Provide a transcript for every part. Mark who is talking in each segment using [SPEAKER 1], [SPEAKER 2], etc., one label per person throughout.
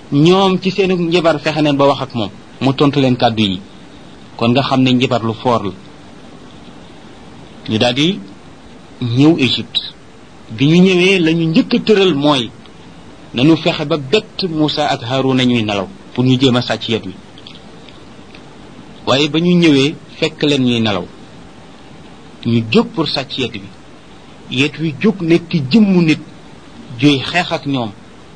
[SPEAKER 1] ñoom ci seenu njibar fexe neen ba wax ak moom mu tontu leen kàddu yi kon nga xam ne njibar lu foor la ñu daal di ñëw Égypte bi ñu ñëwee la ñu njëkk a tëral mooy nañu fexe ba bett Moussa ak Haruna ñuy nelaw pour ñu jéem a sàcc yet wi waaye ba ñu ñëwee fekk leen ñuy nelaw ñu jóg pour sàcc yet wi yet wi jóg nekk jëmmu nit juy xeex ak ñoom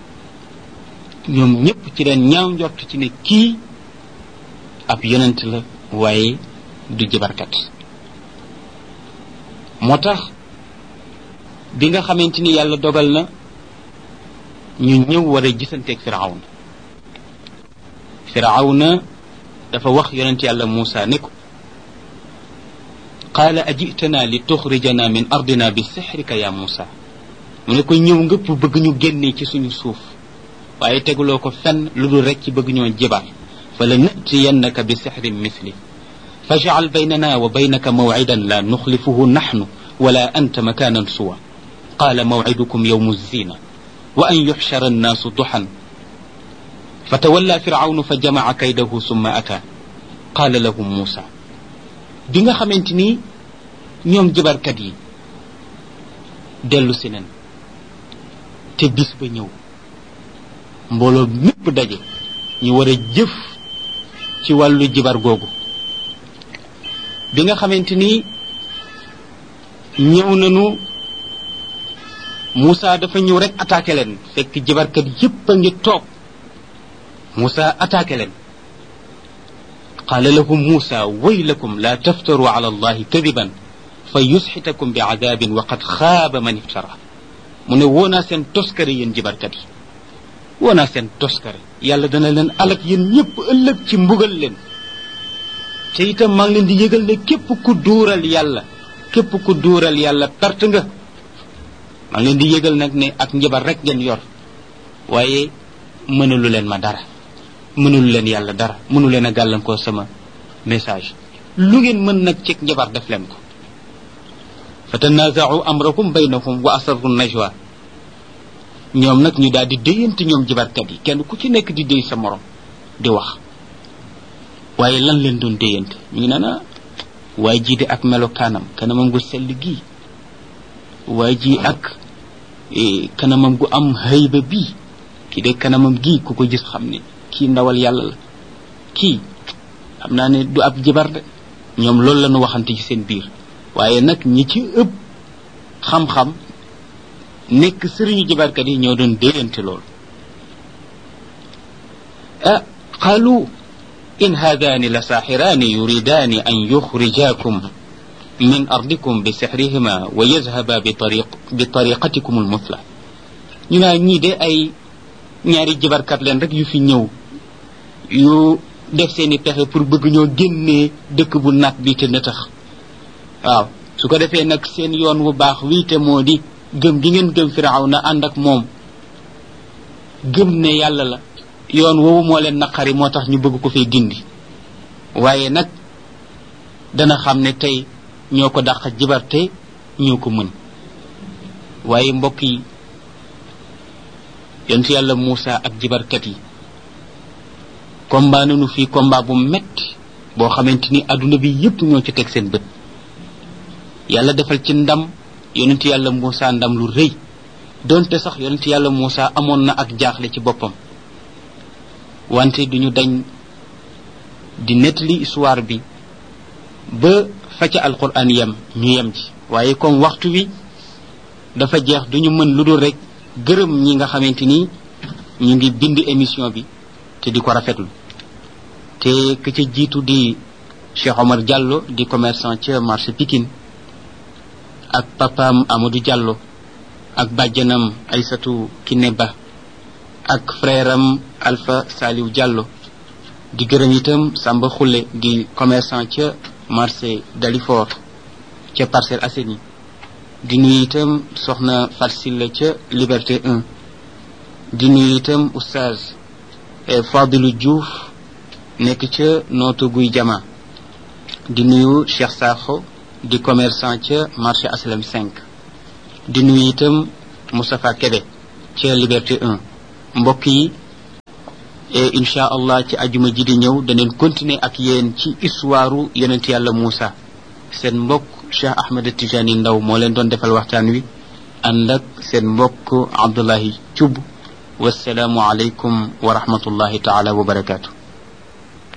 [SPEAKER 1] ñoom ñëpp ci leen ñaaw njort ci ne kii ab yonent la waaye du jibarkat moo tax bi nga xamante ni yàlla dogal na ñu ñëw war a gisanteeg firawna firawna dafa wax yonent yàlla Muusa ne ko qaala ajitana li tuxrijana min ardina bi sixrika ya Muusa mu ne ko ñëw nga pour bëgg ñu génnee ci suñu suuf waaye teguloo ko fenn lu dul rek ci bëgg ñoo jibar fa la natiyannaka bi sixrin misli fajcal baynana wa baynaka mawcidan la nuxlifuhu naxnu wala anta makanan suwa qaala mawcidukum yowmu zina wa an yuxshara annaasu duxan fatawalla firawnu fa jamaca kaydahu summa ata qaala lahum muusa bi nga xamante ni ñoom jibarkat yi dellu si nen te bis ba ñëw mbooloo mépp daje ñu war a jëf ci wàllu jibar googu bi nga xamante ni ñëw nañu Moussa dafa ñëw rek attaqué leen fekk jibarkat yépp a ngi toog Moussa attaqué leen qaala lahum Moussa waylakum la taftaru ala allahi kadiban fa yusxitakum bi adabin wa qad xaaba man iftara mu ne woo naa seen toskare yéen jibarkat yi woo naa seen toskare yàlla dana leen alak yéen ñëpp ëllëg ci mbugal leen te itam maa ngi leen di yëgal ne képp ku duural yàlla képp ku duural yàlla perte nga maa ngi leen di yëgal nag ne ak njabar rek ngeen yor waaye mënalu leen ma dara mënalu leen yàlla dara mënu leen a gàllankoor sama message lu ngeen mën nag ci njabar def leen ko fa tanaaza'u amrakum baynahum wa asarru najwa ñoom nag ñu daal di déyante ñoom jibarkat yi kenn ku ci nekk di déy sa morom di wax waaye lan leen doon déyante ñu ngi naan waaye jii de ak melokaanam kanamam gu sell gii waaye ji ak kanamam gu am hayba bii kii de kanamam gii ku ko gis xam ne kii ndawal yàlla la kii xam naa ne du ab jibar de ñoom loolu la ñu waxante ci seen biir waaye nag ñi ci ëpp xam-xam nekk sëriñu jibarkat yi ñoo doon déyante loolu ah qaalu in haadaani la saaxiraani yuridaani an yuxrijaakum min ardikum bi sixrihima wa yazhaba bi tariq bi tariqatikum almusla ñu naa ñii de ay ñaari jibarkat leen rek yu fi ñëw yu def seeni pexe pour bëgg ñoo génnee dëkk bu naat bi te nëtax waaw su ko defee nag seen yoon wu baax wii te moo di gëm gi ngeen gëm firaw na ànd ak moom gëm ne yàlla la yoon woowu moo leen naqari moo tax ñu bëgg ko fee gindi waaye nag dana xam ne tey ñoo ko dàq jibarte ñoo ko mën waaye mbokk yi yonent yàlla Moussa ak jibarkat yi combat nañu fii combat bu metti boo xamante ni adduna bi yépp ñoo ci teg seen bët yàlla defal ci ndam yonent yàlla Moussa ndam lu rëy donte sax yonent yàlla Moussa amoon na ak jaaxle ci boppam wante duñu dañ di nettali histoire bi ba fa ca alquran yem ñu yem ci waaye comme waxtu wi dafa jeex duñu mën lu dul rek gërëm ñi nga xamante ni ñu ngi bind émission bi te di ko rafetlu te ka ca jiitu di Cheikh Omar Diallo di commerçant ca marché Pikine ak papaam Amadou Diallo ak bàjjanam Aysatu Kiné Ba ak frère am Alpha Saliou Diallo di gërëm itam Samba Khoule di commerçant ca marché Dalifort ca Parcelles Assainies di nuyu itam soxna Farsilla ca Liberté 1 di nuyu itam oustaz Fadilou Diouf nekk ca nootu guy jama di nuyu Cheikh Sakho di commerçant ca marché Aslam 5 di nuyu itam Moustapha Kébé ca Liberté 1 mbokk yi et incha allah ci ajuma ji di ñëw daneen continuer ak yéen ci histoire yonent yàlla Moussa seen mbokk Cheikh Ahmed Tijani Ndaw moo leen doon defal waxtaan wi ànd ak seen mbokk Abdullahi Thioub wasalaamu aleykum wa rahmatullahi taala wa barakaatu